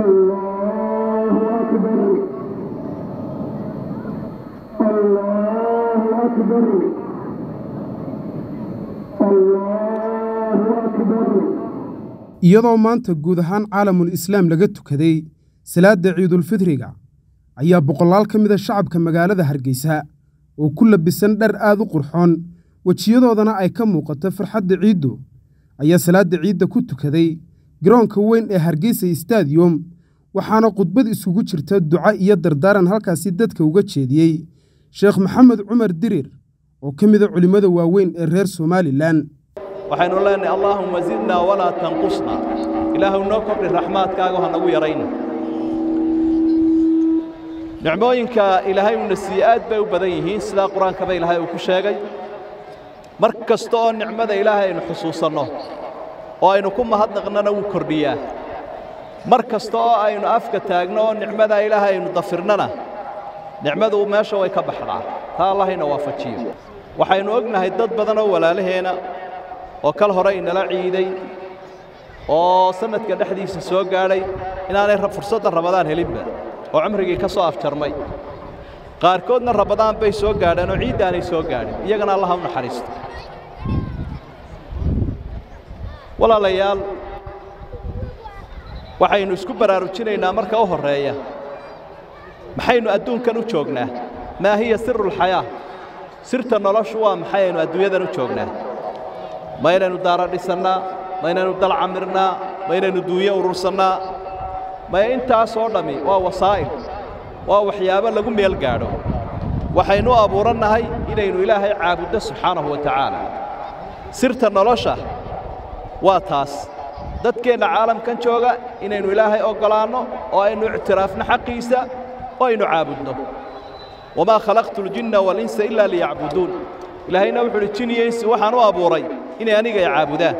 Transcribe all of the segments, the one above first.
الله أكبر الله أكبر الله أكبر iyadoo maanta guud ahaan caalamul islaam laga tukaday salaadda ciidulfidriga ayaa boqolaal ka mida shacabka magaalada hargeysa oo ku labisan dhar aad u qurxoon wejiyadoodana ay ka muuqato farxadda ciiddu ayaa salaadda ciidda ku tukaday garoonka weyn ee hargeysa stadiyom waxaana khudbad isugu jirta duca iyo dardaaran halkaasi dadka uga jeediyey sheekh maxamed cumar dirir oo ka mida culimmada waaweyn ee reer somalilan waxaynu leenahay allaahumma zidnaa walaa tanqusna ilaahuw noo kordhi raxmaadkaaga ha nagu yarayna nicmooyinka ilaahay uuna siiye aad bay u badan yihiin sidaa qur-aankaba ilaahay uu ku sheegay mar kasta oo nicmada ilaahay aynu xusuusanno oo aynu ku mahadnaqnana wuu kordhiyaa mar kasta oo aynu afka taagno oo nicmadaa ilaahay aynu dafirnana nicmadu meesha way ka baxdaa taa allahayna waafajiyo waxaynu ognahay dad badan oo walaalaheena oo kal hore inala ciiday oo sannadka dhexdiisa soo gaadhay inaanay fursadda rabadaan helinba oo cumrigii ka soo afjarmay qaarkoodna rabadaan bay soo gaadheen oo ciiddaanay soo gaadhin iyagana allaha u naxariisto walaalayaal waxaynu isku baraarujinaynaa marka u horreeya maxaynu adduunkan u joognaa maa hiya sirulxayaa sirta noloshu waa maxay aynu adduunyadan u joognaa ma inaynu daara dhisannaa ma inaynu dal camirnaa ma inaynu duunyo urursannaa maya intaasoo dhammi waa wasaa'il waa waxyaabo lagu meel gaadho waxaynu u abuurannahay inaynu ilaahay caabuddo subxaanahu wa tacaala sirta nolosha waa taas dadkeenna caalamkan jooga inaynu ilaahay oggolaanno oo aynu ictiraafno xaqiisa oo aynu caabudno wamaa khalaqtu اljinna walinsa ilaa liyacbuduun ilaahayna wuxu uhi jin iyo insi waxaan u abuuray inay aniga ay caabudaan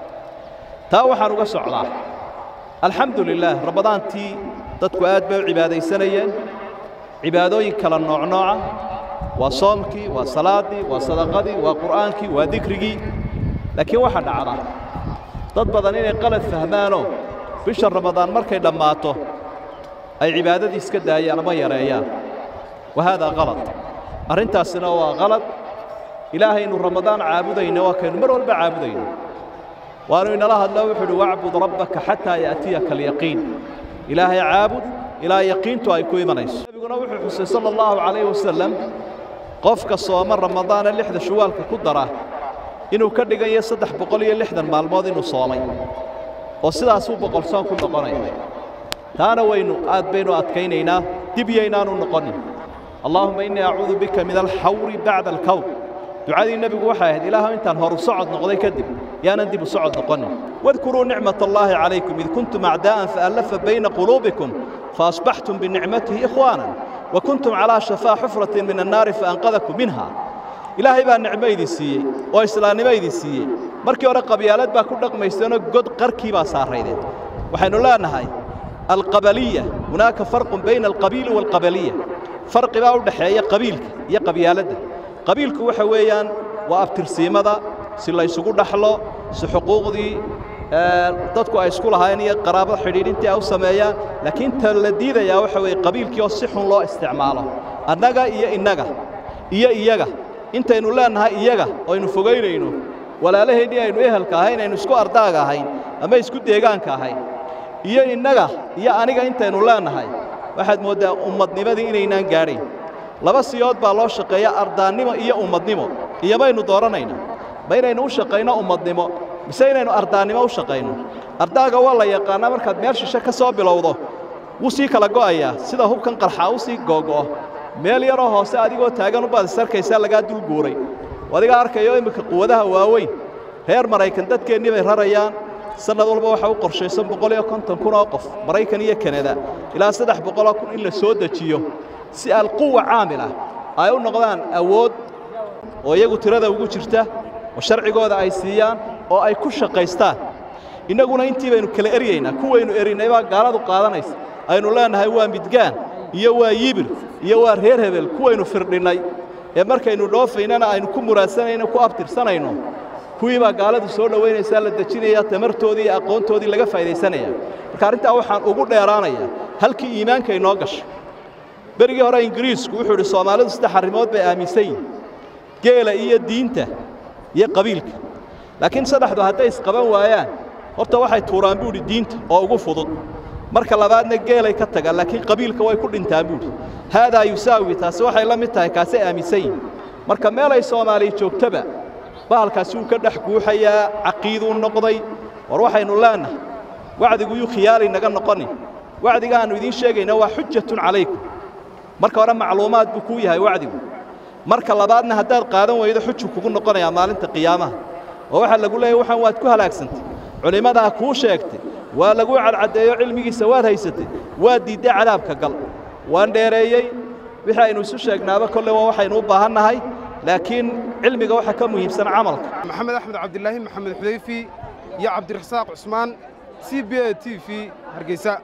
taa waxaan uga socdaa alxamdu lilaah rabadaantii dadku aad bay u cibaadaysanayeen cibaadooyin kala noocnooca waa soomkii waa salaaddii waa sadaqadii waa qur'aankii waa dikrigii laakiin waxaa dhacda dad badan inay qalad fahmaanoo bisha ramadaan markay dhammaato ay cibaadadii iska daayaan ama yareeyaan wa haadaa qalad arrintaasina waa qalad ilaahaynu ramadaan caabudayno waa kaynu mar walba caabudayno waanu inala hadlo wuxuu uhi wacbud rabbaka xataa ya'tiyaka alyaqiin ilaahay caabud ilaa yaqiintu ay ku imanayso nebiguna wuxuu xusay sala allahu calayhi wasalam qofka sooma ramadaana lixda shuwaalka ku dara inuu ka dhigayo saddex boqol iyo lixdan maalmood inuu soomay oo sidaasuu boqolsoon ku noqonaya taana waynu aad baynu adkaynaynaa dib yaynaanu noqonin allaahumma innii acuudu bika min alxawri bacda alkawr ducadii nebigu waxay ahayd ilaahu intaan horu socod noqday kadib yaanan dib u socod noqonin wadkuruu nicmat allaahi calaykum id kuntum acdaa'an faallafa bayna quluubikum faasbaxtum binicmatihi ikhwaanan wa kuntum calaa shafaa xufratin min annaari faanqadakum minha ilaahay baa nicmo idin siiyey oo islaannimo idin siiyey markii hore qabyaalad baa ku dhaqmayseenoo god qarkii baa saaraydeen waxaynu leenahay alqabaliya hunaaka farqun bayna alqabiili waalqabaliya farqi baa u dhaxeeya qabiilka iyo qabyaaladda qabiilku waxa weeyaan waa abtirsiimada si laysugu dhaxlo si xuquuqdii dadku ay isku lahaayeen iyo qaraabada xidhiidhintii ay u sameeyaan laakiin ta la diidayaa waxa weeye qabiilkii oo si xun loo isticmaalo annaga iyo innaga iyo iyaga intaynu leennahay iyaga oo aynu fogaynayno walaalaheennii aynu ehelka ahayn aynu isku ardaaga ahayn ama isku deegaanka ahayn iyo innaga iyo aniga intaynu leennahay waxaad mooddaa ummadnimadii inaynaan gaadhayn laba siyood baa loo shaqeeya ardaannimo iyo ummadnimo iyo maynu dooranaynaa ma inaynu u shaqayno ummadnimo mise inaynu ardaannimo u shaqayno ardaaga waa la yaqaannaa markaad meel shishe ka soo bilowdo wuu sii kala go'ayaa sida hubkan qarxaa u sii googo'o meel yaroo hoose adigoo taagan u baad isarkaysaa lagaa dul guuray adigaa arkayo imminka quwadaha waaweyn reer maraykan dadkeennii bay rarayaan sannad walba waxaa u qorshaysan boqol iyo konton kun oo qof maraykan iyo kanada ilaa saddex boqoloo kun in la soo dejiyo si alquwa caamila ay u noqdaan awood oo iyagu tirada ugu jirta oo sharcigooda ay siiyaan oo ay ku shaqaystaan innaguna intii baynu kala eryaynaa kuwaynu erinnay baa gaaladu qaadanaysa aynu leennahay waa midgaan iyo waa yibir iyo waa reer hebel kuwaynu firdhinnay ee markaynu dhoofaynana aynu ku muraadsanayno ku abtirsanayno kuwii baa gaaladu soo dhowaynaysaa la dejinayaa tamartoodii iyo aqoontoodii laga faa'iidaysanaya marka arrintaa waxaan ugu dheeraanayaa halkii iimaanka inoo gashay berigii hore ingiriisku wuxuu idhi soomaalidu saddex arrimood bay aaminsan yihin geela iyo diinta iyo qabiilka laakiin saddexdu hadday isqaban waayaan horta waxay tuuraan buu idhi diinta oo ugu fudud marka labaadna geelay ka tagaan laakiin qabiilka way ku dhintaan buuhi haadaa yusaawi taasi waxay la mid tahay kaasay aaminsan yihin marka meelay soomaaliya joogtaba bahalkaasi wuu ka dhex guuxayaa caqiiduu noqday war waxaynu leennahay wacdigu yuu khiyaali naga noqonin wacdiga aannu idiin sheegayna waa xujatun calaykum marka hore macluumaad buu kuu yahay wacdigu marka labaadna haddaad qaadan weydo xuju kugu noqonayaa maalinta qiyaamaha oo waxaa lagu leeyahy waxaan waad ku halaagsantay culimmadaa kuu sheegtay waa lagu cadcaddeeyo cilmigiisa waad haysatay waad diidday cadaabka gal waan dheereeyey wixii aynu isu sheegnaaba kolle waa waxaynu u baahannahay laakiin cilmiga waxa ka muhiimsan camalka maxamed axmed cabdilaahi maxamed xudayfi iyo cabdirasaaq cusmaan c b a t v hargeysa